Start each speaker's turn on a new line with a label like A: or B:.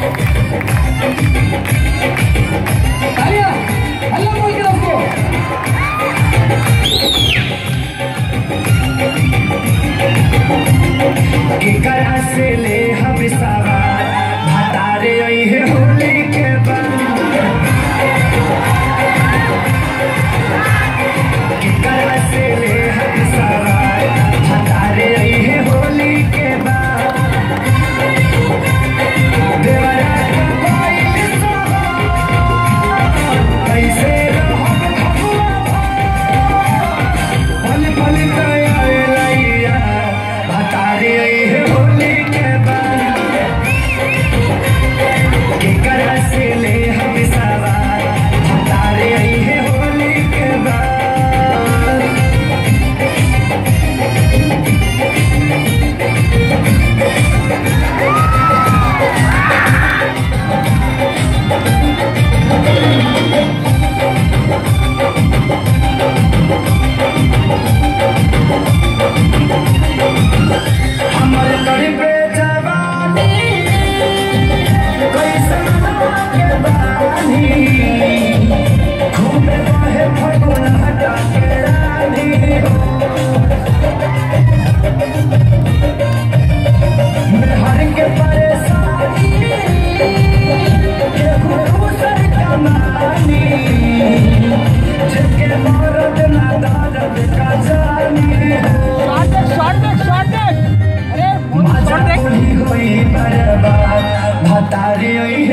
A: तालियां हल्ला बोल के रखो
B: केकरा से ले हम सवार भतारे अइहे होली के बाद केकरा से ले हम सवार भतारे अइहे होली के बाद देवरा का कोई सवार कैसे रहब भगवा पल पल तयार लैया भतारे अइहे होली के बाद केकरा से ले हम सवार भतारे अइहे होली के बाद हमर कर पे जवानी कैसन के बानी घूमे बहे फगुन हटा के रानी मैं हर के परेशानी केहू दूसर कमानी जिसके मरद ना दर्द का जानी
A: शॉट देख शॉट देख शॉट देख अरे शॉट देख
B: भतारी